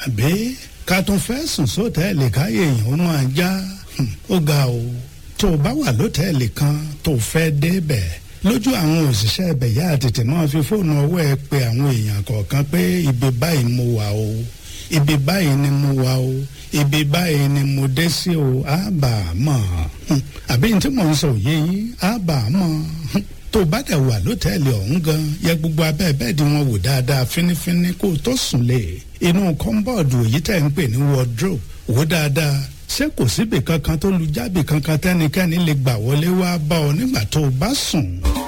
àbí ká tún fẹ́ sùn sóòtẹ́ẹ̀lì káyé èèyàn ó máa já ó ga o tó o bá wà lótẹ́ẹ̀lì kan tó o fẹ́ débẹ̀ lójú àwọn òṣìṣẹ́ ibẹ̀ yá tètè máa fi fóònù ọwọ́ ẹ pé àwọn èèyàn kọ̀ọ̀kan pé ibi báyìí mo wà o ibi báyìí ni mo wà o ibi báyìí ni mo dé sí o àbà mọ̀ àbí ní tí mò ń sọ òye yín àbà mọ̀ tó o bá dẹ̀ wà lótẹ́ẹ̀lì ọ̀hún gan yẹ gbogbo abẹ́ bẹ́ẹ̀dì wọn wò dáadáa fínífíní kó o tó sùn lé inú kọ́ńbọ̀dù èyí tẹ̀ ń pè ní wardrobe wò dáadáa ṣé kò síbì kankan tó lu jábì kankan tẹ́nikẹ́ni lè gbà wọlé wá bá ọ nígbà tó o bá sùn.